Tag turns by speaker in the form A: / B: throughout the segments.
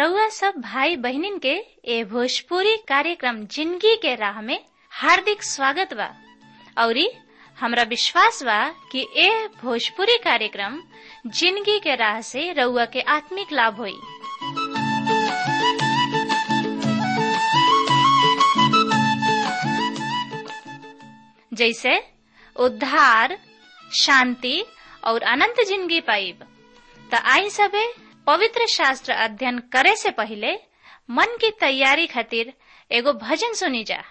A: रउआ सब भाई बहनिन के ए भोजपुरी कार्यक्रम जिंदगी के राह में हार्दिक स्वागत बा औरी हमरा विश्वास बा कि ए भोजपुरी कार्यक्रम जिंदगी के राह से रउआ के आत्मिक लाभ होई जैसे उद्धार शांति और अनंत जिंदगी पाइब त आई सबे पवित्र शास्त्र अध्ययन करे से पहले मन की तैयारी खातिर एगो भजन सुनी जा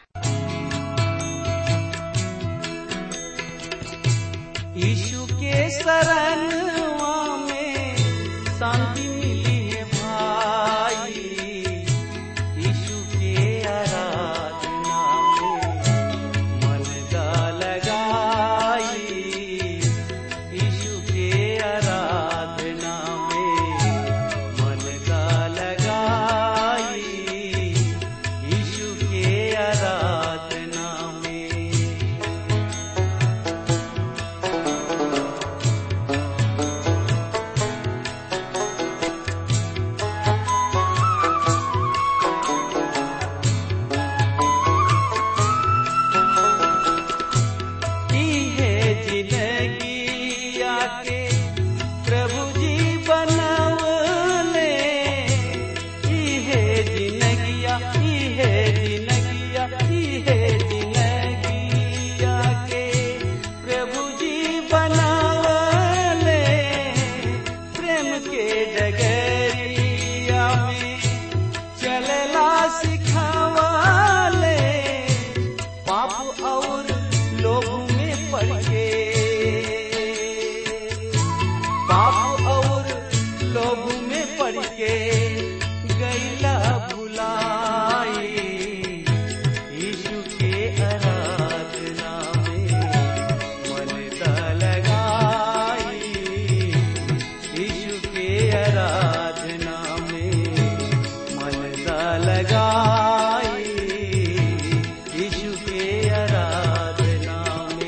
B: यीशु के शरणवा में शांति मिली है भाई यीशु के आराधना में मन का लगाई यीशु के आराधना में मन का लगाई यीशु के आराधना में की है जिंदगी आके प्रभु जी बनवले की है जिंदगिया की है जिंदगिया की है जिंदगी आके प्रभु जी बनवले प्रेम के डगरिया में चलला सिखावले पाप और लोभ में पड़ के पाप और लोभ में पड़ के गैला भुलाई यीशु के आराधना में मन दा लगाई यीशु के आराधना में मन दा लगाई यीशु के आराधना में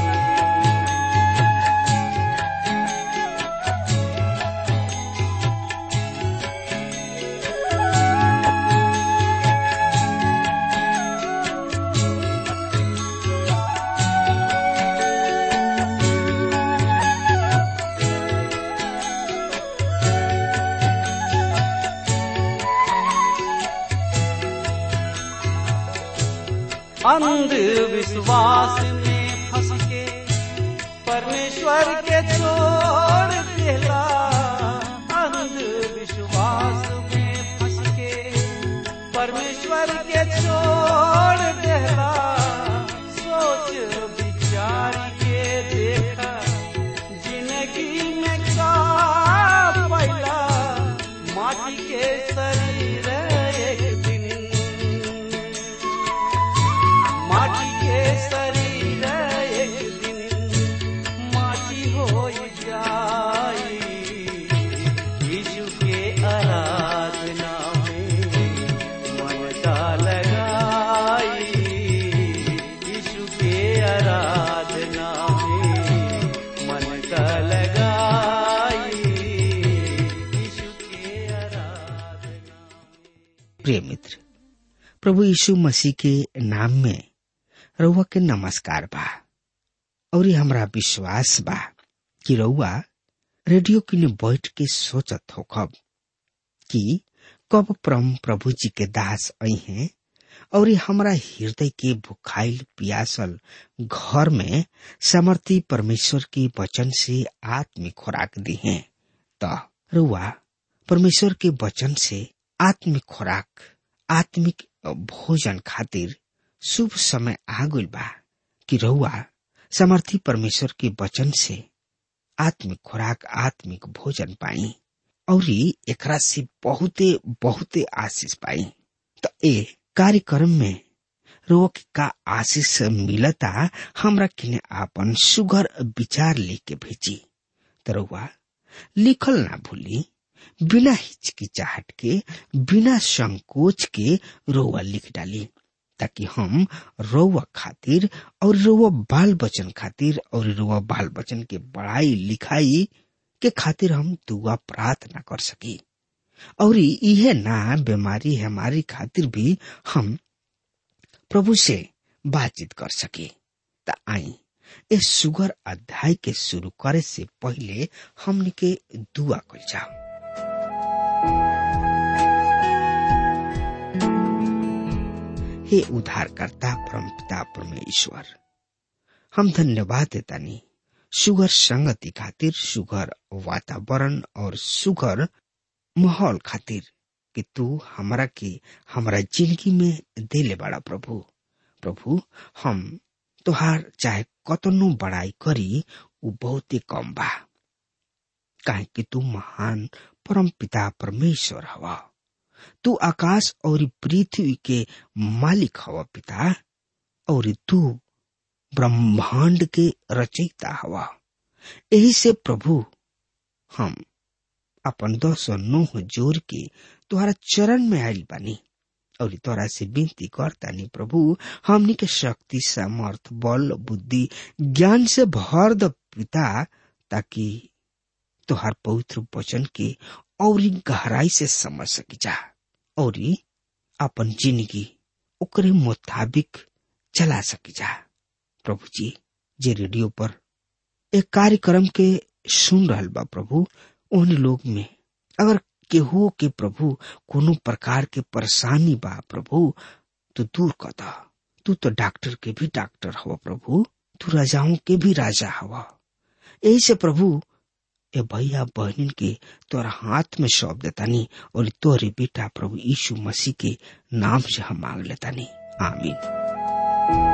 B: अंधविश्वास में फंस के परमेश्वर के छोड़ देला अंधविश्वास में फंस के परमेश्वर के छोड़ देला सोच विचार के देखा जिंदगी में का पैला माटी के शरीर एक दिन माटी के शरीर एक दिन माटी हो जाई यीशु के आराधना में मन का लगाई यीशु के आराधना में मन का लगाई यीशु के आराधना
C: प्रिय मित्र प्रभु यीशु मसीह के नाम में रउआ के नमस्कार बा और ये हमरा विश्वास बा कि रउआ रेडियो किने बैठ के सोचत होखब कि कब परम प्रभु जी के दास आई हैं और ये हमरा हृदय के भुखाइल पियासल घर में समर्थी परमेश्वर के वचन से आत्मिक खुराक दी हैं त रउआ परमेश्वर के वचन से आत्मिक खुराक आत्मिक भोजन खातिर शुभ समय आ गइल बा कि रउआ समर्थी परमेश्वर के वचन से आत्मिक खुराक आत्मिक भोजन पाई और एकरा से बहुते बहुते आशीष पाई तो ए कार्यक्रम में रउआ के का आशीष मिलता हमरा किने आपन सुगर विचार लेके भेजी तो रउआ लिखल ना भूली बिना हिचकिचाहट के बिना संकोच के रोवा लिख डाली ताकि हम रोवा खातिर और रोवा बाल बचन खातिर और रोवा बाल बचन के बड़ाई लिखाई के खातिर हम दुआ प्रार्थना कर सकी और इहे ना बीमारी हमारी खातिर भी हम प्रभु से बातचीत कर सके त आई इस सुगर अध्याय के शुरू करे से पहले हमने के दुआ कर जाओ हे उद्धारकर्ता परम पिता परमेश्वर हम धन्यवाद देतानी सुगर संगति खातिर सुगर वातावरण और सुगर माहौल खातिर कि तू हमरा के हमरा जिंदगी में देले बड़ा प्रभु प्रभु हम तोहार चाहे कतनो बड़ाई करी उ बहुते कम बा काहे कि तू महान परम पिता परमेश्वर हवा तू आकाश और पृथ्वी के मालिक हवा पिता और तू ब्रह्मांड के रचयिता हवा यही से प्रभु हम अपन दस नोह जोर के तुहरा चरण में आयल बानी और तोरा से विनती करतानी प्रभु हमनी के शक्ति सामर्थ बल बुद्धि ज्ञान से भर द पिता ताकि तोहार पवित्र वचन के और गहराई से समझ सकी जा और अपन जिंदगी ओकरे मुताबिक चला सकी जा प्रभु जी जे रेडियो पर एक कार्यक्रम के सुन रहल बा प्रभु उन लोग में अगर केहू के प्रभु कोनो प्रकार के परेशानी बा प्रभु तो दूर कर दा तू तो डॉक्टर के भी डॉक्टर हवा प्रभु तू राजाओं के भी राजा हवा यही से प्रभु ए भैया बहनिन के तोरा हाथ में सौंप देतानी और तोरे बेटा प्रभु यीशु मसीह के नाम से हम मांग लेतानी आमीन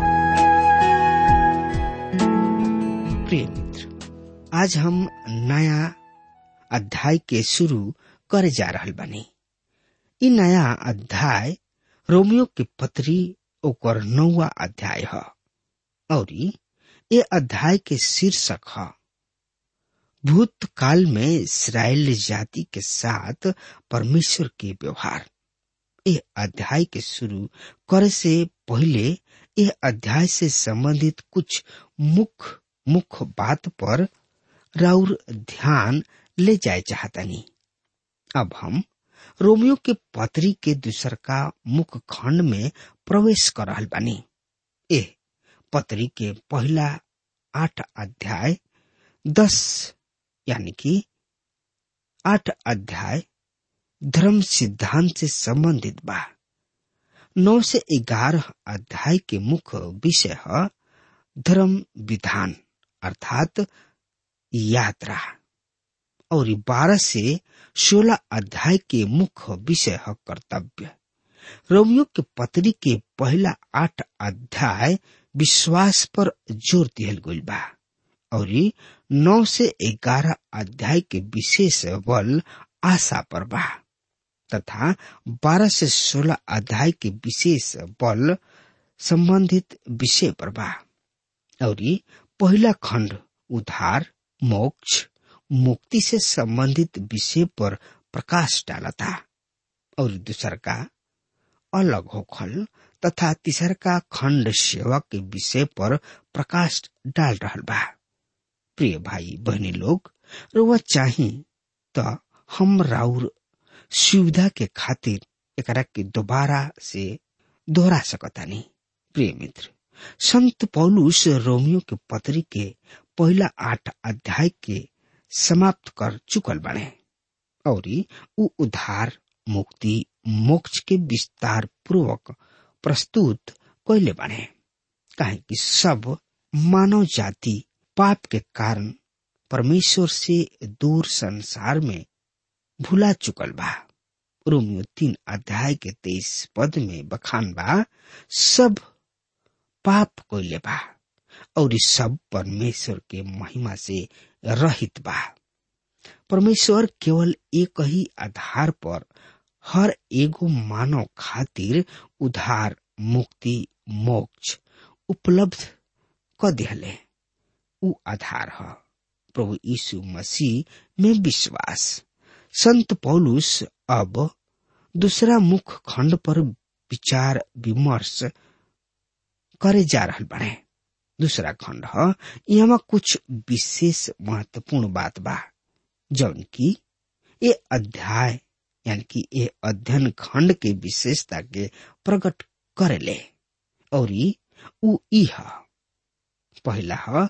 C: प्रिय मित्र आज हम नया अध्याय के शुरू करे जा रहल बानी इ नया अध्याय रोमियो के पत्री ओकर नौवा अध्याय ह और ये अध्याय के शीर्षक है भूतकाल में इसराइल जाति के साथ परमेश्वर के व्यवहार ये अध्याय के शुरू करे से पहले यह अध्याय से संबंधित कुछ मुख्य मुख्य बात पर राउर ध्यान ले जाए चाहतनी अब हम रोमियो के पत्री के दूसर का मुख्य खंड में प्रवेश कर रहल बानी ए पत्री के पहला आठ अध्याय दस यानी कि आठ अध्याय धर्म सिद्धांत से संबंधित बा नौ से ग्यारह अध्याय के मुख्य विषय है धर्म विधान अर्थात यात्रा और बारह से सोलह अध्याय के मुख्य विषय है कर्तव्य रोमियो के पत्री के पहला आठ अध्याय विश्वास पर जोर दिहल गई बा और नौ से ग्यारह अध्याय के विशेष बल आशा पर बा तथा बारह से सोलह अध्याय के विशेष बल संबंधित विषय पर बा और पहला खंड उधार मोक्ष मुक्ति से संबंधित विषय पर प्रकाश डाला था और दूसर का अलग होखल तथा तीसर का खंड सेवा के विषय पर प्रकाश डाल रहा बा प्रिय भाई बहनी लोग रुआ चाही तो हम राउर सुविधा के खातिर एकरा के दोबारा से दोहरा सकतानी प्रिय मित्र संत पौलुस रोमियो के पत्री के पहला आठ अध्याय के समाप्त कर चुकल बने और उ उधार मुक्ति मोक्ष के विस्तार पूर्वक प्रस्तुत कैले बने काहे कि सब मानव जाति पाप के कारण परमेश्वर से दूर संसार में भुला चुकल बा रोमियो तीन अध्याय के तेईस पद में बखान बा सब पाप कोइले बा और इस सब परमेश्वर के महिमा से रहित बा परमेश्वर केवल एक ही आधार पर हर एगो मानव खातिर उधार मुक्ति मोक्ष उपलब्ध क दिहले उ आधार है प्रभु यीशु मसीह में विश्वास संत पौलुस अब दूसरा मुख्य खंड पर विचार विमर्श करे जा रहा बने दूसरा खंड है यहाँ कुछ विशेष महत्वपूर्ण बात बा जौन की ये अध्याय यानी कि ये अध्ययन खंड के विशेषता के प्रकट करेले और उ ई ह पहला ह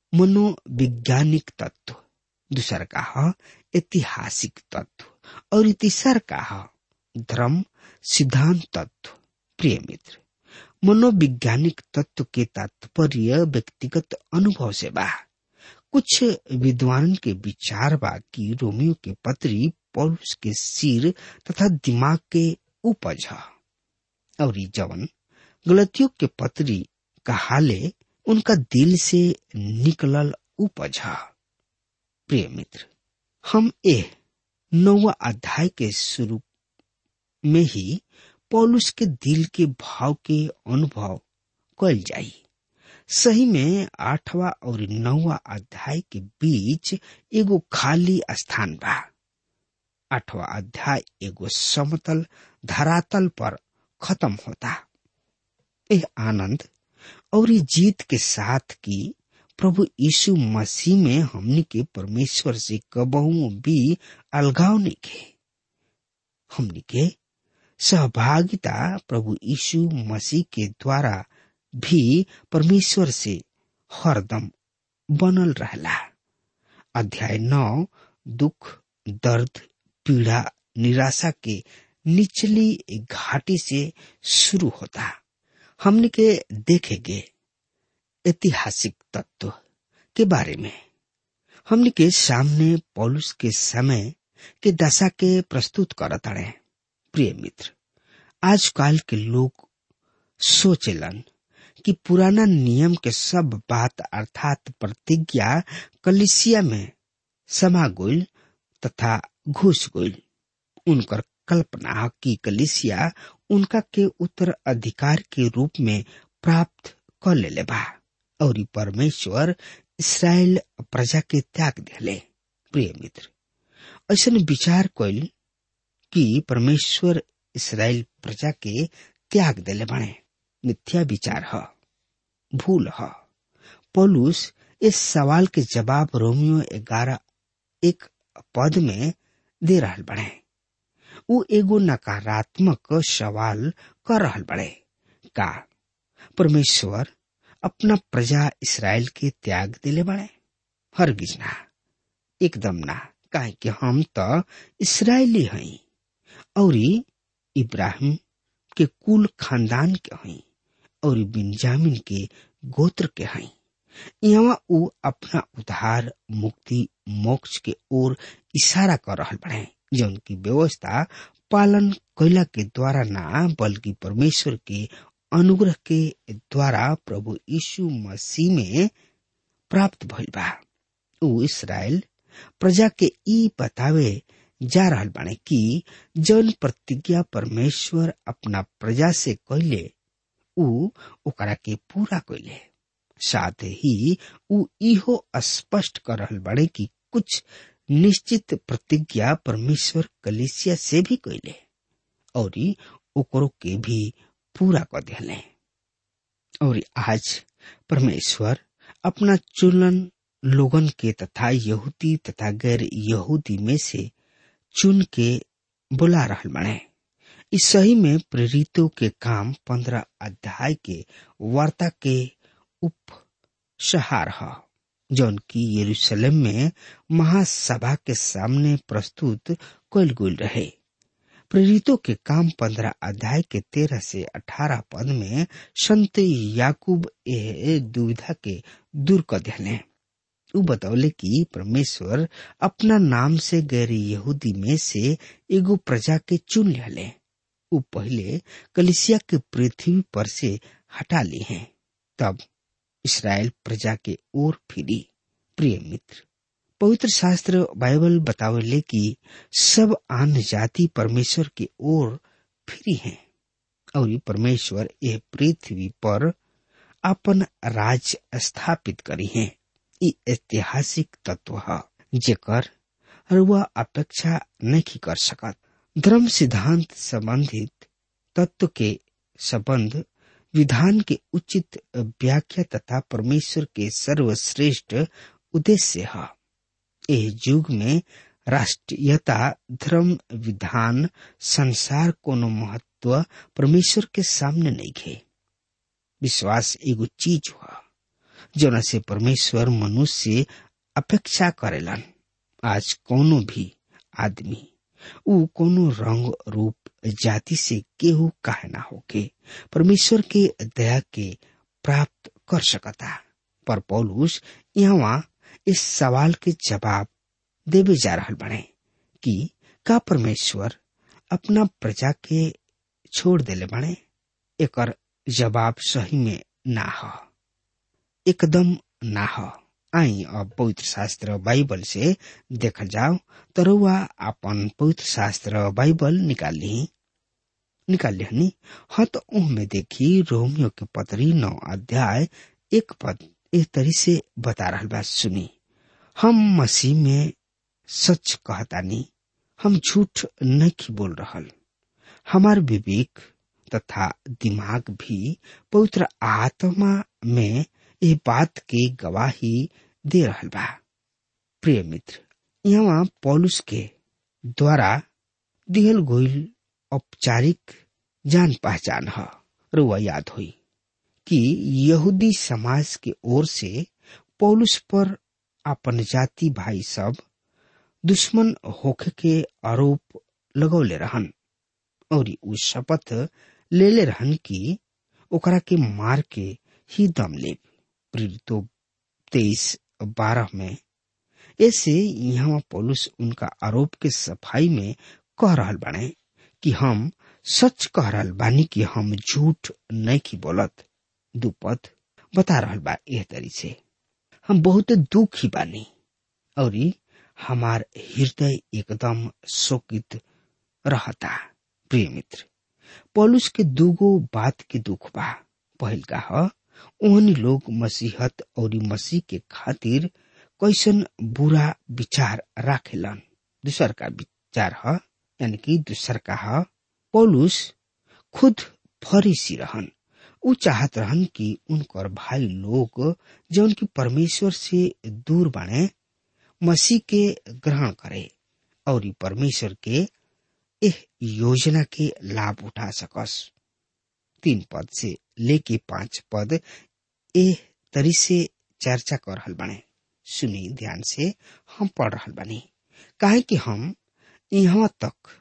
C: मनोवैज्ञानिक तत्व दूसर का ह ऐतिहासिक तत्व और तीसर का ह धर्म सिद्धांत तत्व प्रिय मित्र मनोवैज्ञानिक तत्व के तात्पर्य व्यक्तिगत अनुभव से बा कुछ विद्वान के विचार बा कि रोमियो के पत्री पौलुस के सिर तथा दिमाग के उपज ह और जवन गलतियों के पत्री कहाले उनका दिल से निकलल उपज ह प्रिय मित्र हम ए नौवा अध्याय के शुरू में ही पौलुस के दिल के भाव के अनुभव कल जाई सही में आठवा और नौवा अध्याय के बीच एगो खाली स्थान बा आठवा अध्याय एगो समतल धरातल पर खत्म होता यह आनंद और जीत के साथ की प्रभु यीशु मसीह में हमनी के परमेश्वर से कबहू भी अलगाव नहीं के हमनी के सहभागिता प्रभु यीशु मसीह के द्वारा भी परमेश्वर से हरदम बनल रहला अध्याय नौ दुख दर्द पीड़ा निराशा के निचली घाटी से शुरू होता हमने के देखेंगे ऐतिहासिक तत्व के बारे में हमने के सामने पौलुस के समय के दशा के प्रस्तुत करत रहे प्रिय मित्र आजकल के लोग सोचलन कि पुराना नियम के सब बात अर्थात प्रतिज्ञा कलिसिया में समा गोल तथा घुस गोल उनकर कल्पना की कलिसिया उनका के उत्तर अधिकार के रूप में प्राप्त कर ले बा और परमेश्वर इसराइल प्रजा के त्याग दिले प्रिय मित्र ऐसा विचार कैल कि परमेश्वर इसराइल प्रजा के त्याग दिले बने मिथ्या विचार ह भूल ह पौलुस इस सवाल के जवाब रोमियो ग्यारह एक पद में दे रहल बने उ एगो नकारात्मक सवाल कर रहल बड़े का परमेश्वर अपना प्रजा इसराइल के त्याग दिले बड़े हरगिज ना एकदम ना काहे कि हम तो इसराइली हई और इब्राहिम के कुल खानदान के हई और बिन्जामिन के गोत्र के हई यहाँ उ अपना उद्धार मुक्ति मोक्ष के ओर इशारा कर रहल बड़े जौन की व्यवस्था पालन कैला के द्वारा ना बल्कि परमेश्वर के अनुग्रह के द्वारा प्रभु यीशु मसीह में प्राप्त भइल बा उ इसराइल प्रजा के ई बतावे जा रहल बाने कि जौन प्रतिज्ञा परमेश्वर अपना प्रजा से कैले उ ओकरा के पूरा कैले साथ ही उ इहो स्पष्ट कर रहल बाड़े कि कुछ निश्चित प्रतिज्ञा परमेश्वर कलिसिया से भी कैले और ओकरो के भी पूरा कर दिले और आज परमेश्वर अपना चुनन लोगन के तथा यहूदी तथा गैर यहूदी में से चुन के बुला रहल बने इस सही में प्रेरितों के काम पंद्रह अध्याय के वार्ता के उप सहार है जौन की यरूशलेम में महासभा के सामने प्रस्तुत कल गुल रहे प्रेरितों के काम पंद्रह अध्याय के तेरह से अठारह पद में संत याकूब ए दुविधा के दूर कर दिले उ बतौले कि परमेश्वर अपना नाम से गैर यहूदी में से एगो प्रजा के चुन ले उ पहले कलिसिया के पृथ्वी पर से हटा ली हैं तब इसराइल प्रजा के ओर फिरी प्रिय मित्र पवित्र शास्त्र बाइबल बतावले कि सब आन जाति परमेश्वर की ओर फिरी हैं और परमेश्वर यह पृथ्वी पर अपन राज स्थापित करी हैं ई ऐतिहासिक तत्व है जेकर रुआ अपेक्षा नहीं कर सकत धर्म सिद्धांत संबंधित तत्व के संबंध विधान के उचित व्याख्या तथा परमेश्वर के सर्वश्रेष्ठ उद्देश्य है एह युग में राष्ट्रीयता धर्म विधान संसार कोनो महत्व परमेश्वर के सामने नहीं घे विश्वास एगो चीज हुआ जोना से परमेश्वर मनुष्य अपेक्षा करेलन आज कोनो भी आदमी ऊ कोनो रंग रूप जाति से केहू काहे ना होके परमेश्वर के दया के प्राप्त कर सकता पर पौलुस यहाँ इस सवाल के जवाब देवे जा रहा बने कि का परमेश्वर अपना प्रजा के छोड़ देले बने एकर जवाब सही में ना हो एकदम ना हो आई अब पवित्र शास्त्र बाइबल से देखल जाओ तो रउआ अपन पवित्र शास्त्र बाइबल निकाल ली निकाल लिहनी हाँ तो में देखी रोमियो के पतरी नौ अध्याय एक पद एक तरी से बता रहा बात सुनी हम मसीह में सच कहतानी हम झूठ नहीं बोल रहल हमार विवेक तथा दिमाग भी पवित्र आत्मा में ये बात के गवाही दे रहल बा प्रिय मित्र यहाँ पौलुस के द्वारा दिहल गोइल औपचारिक जान पहचान है रुआ याद हुई कि यहूदी समाज के ओर से पौलुस पर अपन जाति भाई सब दुश्मन होखे के आरोप लगौले रहन और उ शपथ ले ले रहन कि ओकरा के मार के ही दम ले प्रेरितो तेईस बारह में ऐसे यहाँ पौलुस उनका आरोप के सफाई में कह रहल बने कि हम सच कह रहल बानी कि हम झूठ नहीं की बोलत दुपद बता रहल बा एह तरी से हम बहुत दुखी बानी और हमार हृदय एकदम शोकित रहता प्रिय मित्र पौलुस के दूगो बात के दुख बा पहल का ह ओहनी लोग मसीहत और मसीह के खातिर कैसन बुरा विचार राखेलन दूसर का विचार ह यानी कि दूसर का ह पौलुस खुद फरीसी रहन उ चाहत रहन कि उनकर भाई लोग जो उनकी परमेश्वर से दूर बने मसीह के ग्रहण करे और परमेश्वर के एह योजना के लाभ उठा सकस तीन पद से लेके पांच पद एह तरी से चर्चा कर रहल बने सुनी ध्यान से हम पढ़ रहल बनी काहे कि हम यहाँ तक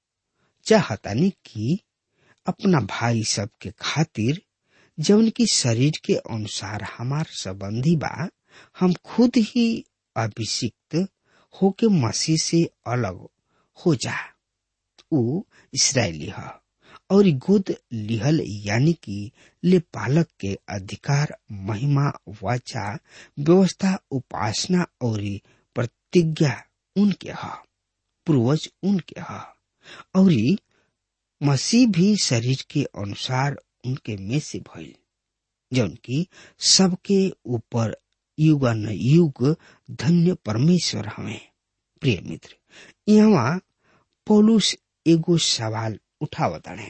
C: चाहतानी कि अपना भाई सब के खातिर जौन की शरीर के अनुसार हमार संबंधी बा हम खुद ही अभिषिक्त होके मसीह से अलग हो जा उ इसराइली ह और गोद लिहल यानी कि ले पालक के अधिकार महिमा वाचा व्यवस्था उपासना और प्रतिज्ञा उनके ह पूर्वज उनके ह और मसीह भी शरीर के अनुसार उनके में से भइल जौन की सबके ऊपर युग न युग धन्य परमेश्वर हमें प्रिय मित्र यहाँ पौलुस एगो सवाल उठावताणे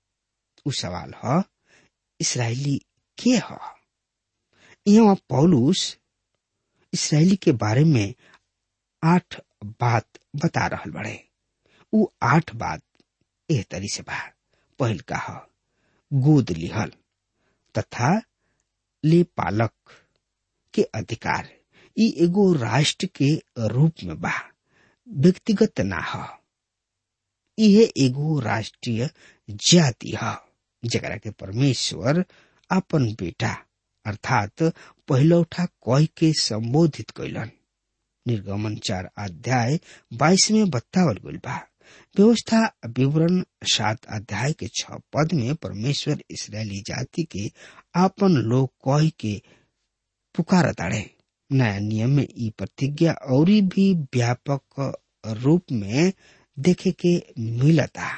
C: उ सवाल ह इसराइली के ह यहाँ पौलुस इसराइली के बारे में आठ बात बता रहल बड़े उ आठ बात एह तरी से बा पहल का ह गोद लिहल तथा ले पालक के अधिकार ई एगो राष्ट्र के रूप में बा व्यक्तिगत ना ह यह एगो राष्ट्रीय जाति ह जरा के परमेश्वर अपन बेटा अर्थात पहलौठा कह के संबोधित कैलन निर्गमन चार अध्याय बाईस में बतावल गइल बा व्यवस्था विवरण सात अध्याय के छ पद में परमेश्वर इसराइली जाति के आपन लोग कह के पुकार ताड़े नया नियम में ई प्रतिज्ञा और भी व्यापक रूप में देखे के मिलता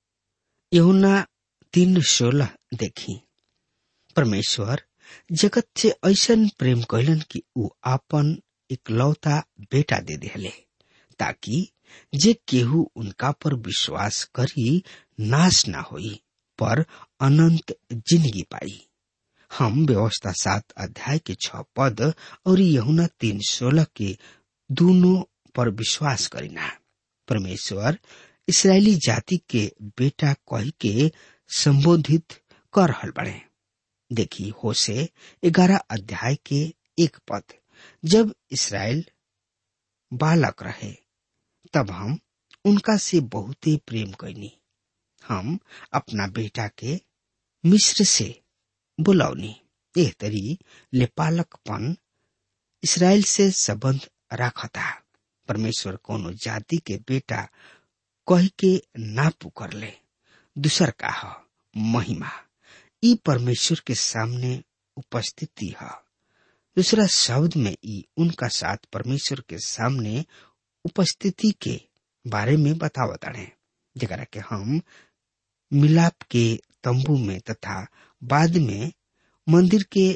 C: यहुना तीन सोलह देखी परमेश्वर जगत से ऐसन प्रेम कैलन कि ऊ आपन इकलौता बेटा दे दिले ताकि जे केहू उनका पर विश्वास करी नाश ना होई पर अनंत जिंदगी पाई हम व्यवस्था सात अध्याय के छ पद और यहुना तीन सोलह के दोनों पर विश्वास करीना परमेश्वर इसराइली जाति के बेटा कही के संबोधित कर रहल बड़े देखी होसे ग्यारह अध्याय के एक पद जब इसराइल बालक रहे तब हम उनका से बहुते प्रेम कैनी हम अपना बेटा के मिस्र से बुलौनी एह तरी लेपालकपन इसराइल से संबंध राखता परमेश्वर कोनो जाति के बेटा कह के ना पुकर ले दूसर का ह महिमा ई परमेश्वर के सामने उपस्थिति है दूसरा शब्द में ई उनका साथ परमेश्वर के सामने उपस्थिति के बारे में बतावत है जरा के हम मिलाप के तंबू में तथा बाद में मंदिर के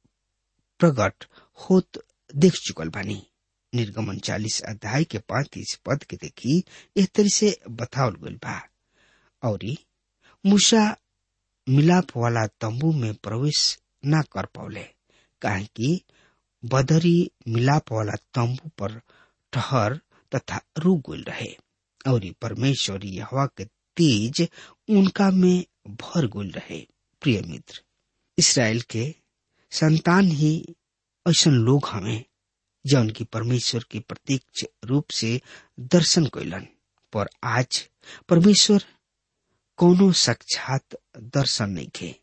C: प्रकट होत देख चुकल बानी निर्गमन चालीस अध्याय के पैंतीस पद के देखी इस तरह से बतावल गल बा और मूसा मिलाप वाला तंबू में प्रवेश ना कर पौले काहे कि बदरी मिलाप वाला तंबू पर ठहर तथा रुक गल रहे और परमेश्वर हवा के तेज उनका में भर गुल रहे प्रिय मित्र इसराइल के संतान ही ऐसा लोग हमें जौन की परमेश्वर के प्रत्यक्ष रूप से दर्शन कैलन पर आज परमेश्वर कोनो साक्षात दर्शन नहीं खे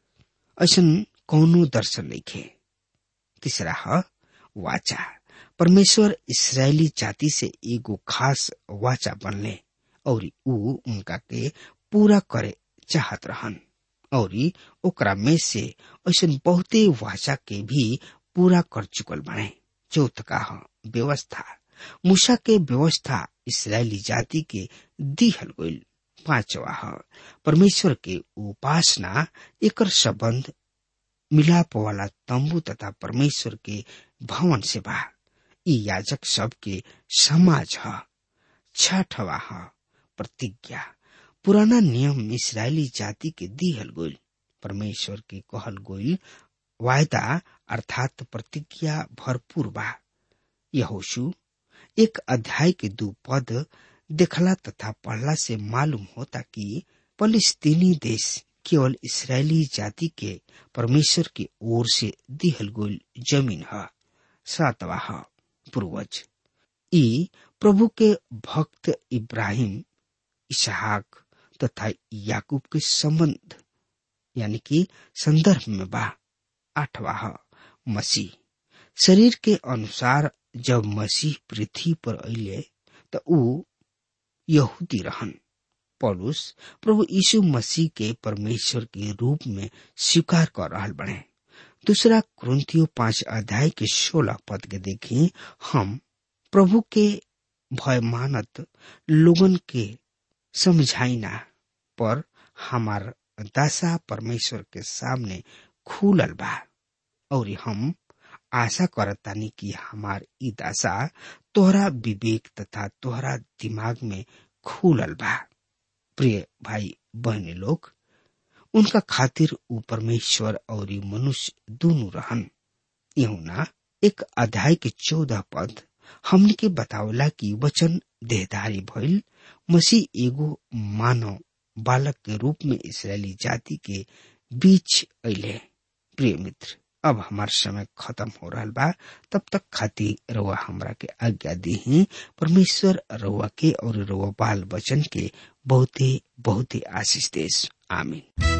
C: ऐसा कोनो दर्शन नहीं खे तीसरा है वाचा परमेश्वर इसराइली जाति से एगो खास वाचा बनले और ऊ उनका के पूरा करे चाहत रहन और ओकरा में से ऐसा बहुते वाचा के भी पूरा कर चुकल बने चौथ का व्यवस्था मूसा के व्यवस्था इसराइली जाति के दिहल गईल पांचवा है परमेश्वर के उपासना एक संबंध मिलाप वाला तंबू तथा परमेश्वर के भवन से बा ई याजक सब के समाज है छठवा है प्रतिज्ञा पुराना नियम इसराइली जाति के दिहल गोल परमेश्वर के कहल गोल वायदा अर्थात प्रतिज्ञा भरपूर बा यहोशु एक अध्याय के दो पद देखला तथा पढ़ला से मालूम होता कि फलिस्तीनी देश केवल इसराइली जाति के परमेश्वर की ओर से दिहल गोल जमीन है सातवा है पूर्वज ई प्रभु के भक्त इब्राहिम इसहाक तथा याकूब के संबंध यानी कि संदर्भ में बा आठवा है मसीह शरीर के अनुसार जब मसीह पृथ्वी पर अले तो ऊ यहूदी रहन पौलुस प्रभु यीशु मसीह के परमेश्वर के रूप में स्वीकार कर रहा बने दूसरा क्रंथियो पांच अध्याय के सोलह पद के देखी हम प्रभु के भय मानत लोगन के समझाइना पर हमार दशा परमेश्वर के सामने खुलल बा और हम आशा करतानी कि हमार ई दशा तोहरा विवेक तथा तोहरा दिमाग में खुलल बा प्रिय भाई बहने लोग उनका खातिर ऊ परमेश्वर और मनुष्य दोनों रहन यहुना एक अध्याय के चौदह पद हमने के बतावला कि वचन देहधारी भइल मसीह एगो मानव बालक के रूप में इसराइली जाति के बीच अले प्रिय मित्र अब हमार समय खत्म हो रहा बा तब तक खातिर रउआ हमरा के आज्ञा दी परमेश्वर रउआ के और रउआ बाल बचन के बहुते बहुते आशीष देश आमीन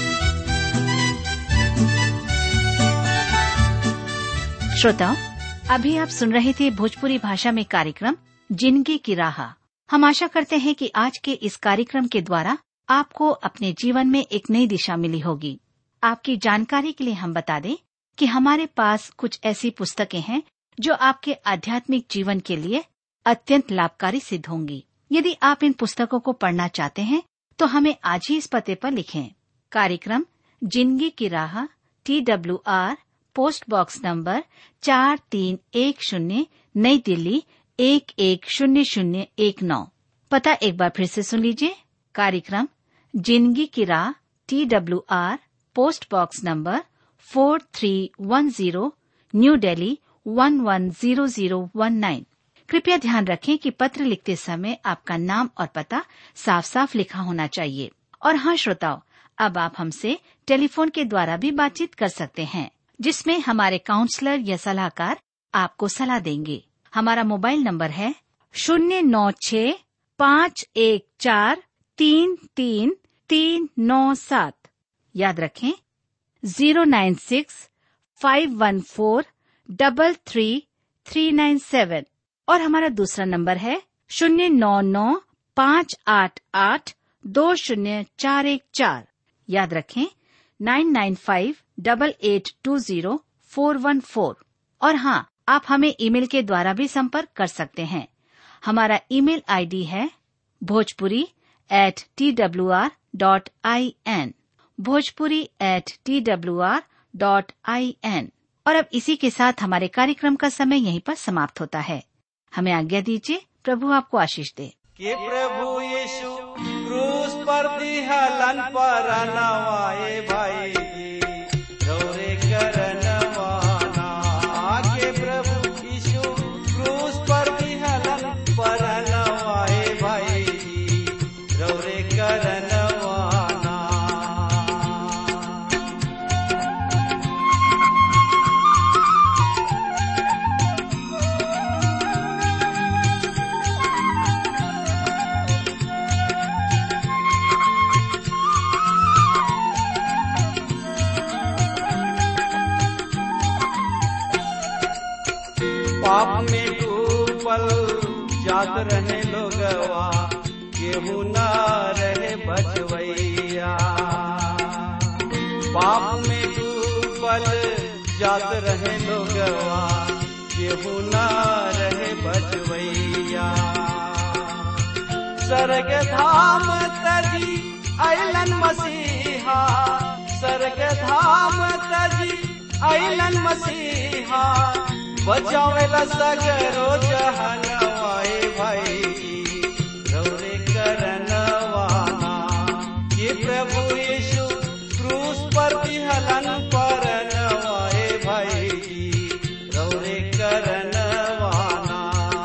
D: श्रोताओं अभी आप सुन रहे थे भोजपुरी भाषा में कार्यक्रम जिंदगी की राह हम आशा करते हैं कि आज के इस कार्यक्रम के द्वारा आपको अपने जीवन में एक नई दिशा मिली होगी आपकी जानकारी के लिए हम बता दें कि हमारे पास कुछ ऐसी पुस्तकें हैं जो आपके आध्यात्मिक जीवन के लिए अत्यंत लाभकारी सिद्ध होंगी यदि आप इन पुस्तकों को पढ़ना चाहते हैं तो हमें आज ही इस पते पर लिखें कार्यक्रम जिंदगी की राह T W R post box number चार तीन एक शून्य नई दिल्ली एक एक शून्य शून्य एक नौ पता एक बार फिर से सुन लीजिए कार्यक्रम जिंदगी की राह T W R post box number four three one zero New Delhi one one zero zero one nine कृपया ध्यान रखें कि पत्र लिखते समय आपका नाम और पता साफ साफ लिखा होना चाहिए और हाँ श्रोताओं अब आप हमसे टेलीफोन के द्वारा भी बातचीत कर सकते हैं जिसमें हमारे काउंसलर या सलाहकार आपको सलाह देंगे हमारा मोबाइल नंबर है शून्य नौ छ पाँच एक चार तीन तीन तीन नौ सात याद रखें zero nine six five one four double three three nine seven और हमारा दूसरा नंबर है शून्य नौ नौ पाँच आठ आठ दो शून्य चार एक चार याद रखें nine nine five double eight two zero four one four और हाँ आप हमें ईमेल के द्वारा भी संपर्क कर सकते हैं हमारा ईमेल आईडी है Bhojpuri at T W R dot I N Bhojpuri at T W R dot I N और अब इसी के साथ हमारे कार्यक्रम का समय यहीं पर समाप्त होता है हमें आज्ञा दीजिए प्रभु आपको आशीष दे
B: कि प्रभु यीशु क्रूस पर दिहलन पर नवाए भाई जी गौरे करनवाना के प्रभु यीशु क्रूस पर दिहलन पर नवाए भाई जी गौरे करनवाना पाप में डूबल जात रहे लोगवा केहू न रहे बचवैया पाप में डूबल जात रहे लोगवा केहू न रहे बचवैया स्वर्ग धाम तजी अलन मसीहा स्वर्ग धाम तजी अलन मसीहा बचावेला सगरो जहनवाए भाई रौरे करनवाना ये प्रभु यीशु क्रूस पर विहलन पर नवाए भाई रौरे करनवाना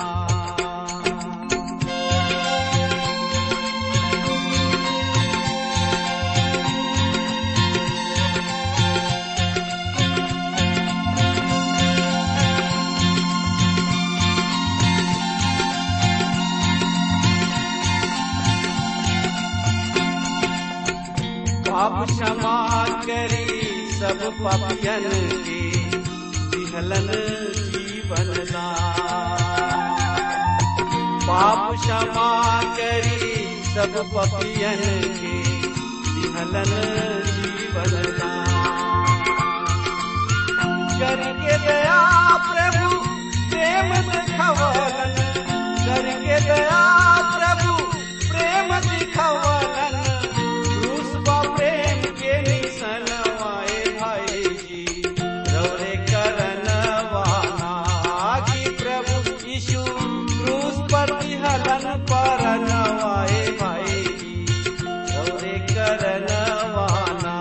B: पाप क्षमा करी सब पापियन के विहलन जीवन दान। पाप क्षमा करी सब पापियन के विहलन जीवन दान। करके दया प्रभु प्रेम दिखवलन करके दया प्रभु प्रेम दिखवलन क्रूस बा प्रेम के निसनवाए भाई जी रौरे करनवाना कि प्रभु यीशु क्रूस पर विहलन पर नवाए भाई जी रौरे करनवाना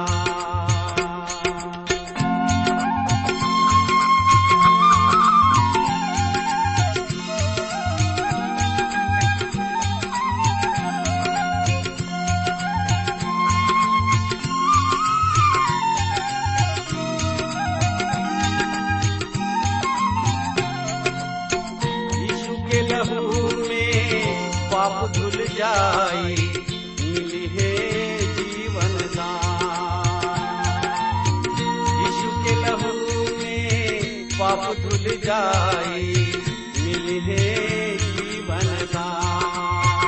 B: यीशु के लहू में पाप धुल जाई मिली है जीवन दान यीशु के लहू में पाप धुल जाई मिली है जीवन दान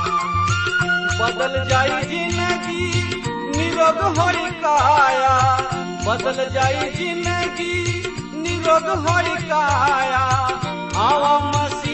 B: बदल जाई जिंदगी निरोग होई काया बदल जाई जिंदगी निरोग होई काया आवा मसीह